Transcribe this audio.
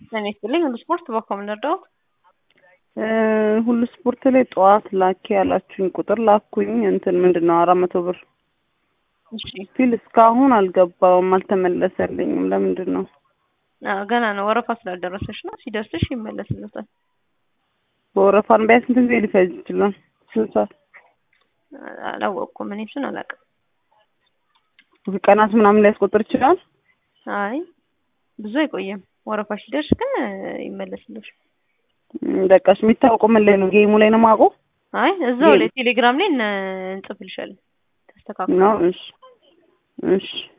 ጤና ይስጥልኝ ሁሉ ስፖርት በኮምን ረዳሁት። ሁሉ ስፖርት ላይ ጠዋት ላኪ ያላችሁኝ ቁጥር ላኩኝ። እንትን ምንድን ነው አራት መቶ ብር እሺ ፊል እስካሁን አልገባውም፣ አልተመለሰልኝም። ለምንድን ነው? አዎ፣ ገና ነው ወረፋ ስላልደረሰሽ ነው። ሲደርስሽ ይመለስልታል። በወረፋን ቢያንስ ስንት ጊዜ ሊፈጅ ይችላል? ስንት ሰዓት? አላወቅኩም። እኔ እሱን አላውቅም። ቀናት ምናምን ሊያስቆጥር ይችላል። አይ ብዙ አይቆየም። ወረፋ ሲደርስ ግን ይመለስልሽ። በቃሽ። የሚታወቀው ምን ላይ ነው? ጌሙ ላይ ነው የማውቀው አይ እዛው ላይ ቴሌግራም ላይ እነ- እንጽፍልሻለን። ተስተካክሎ ነው። እሺ እሺ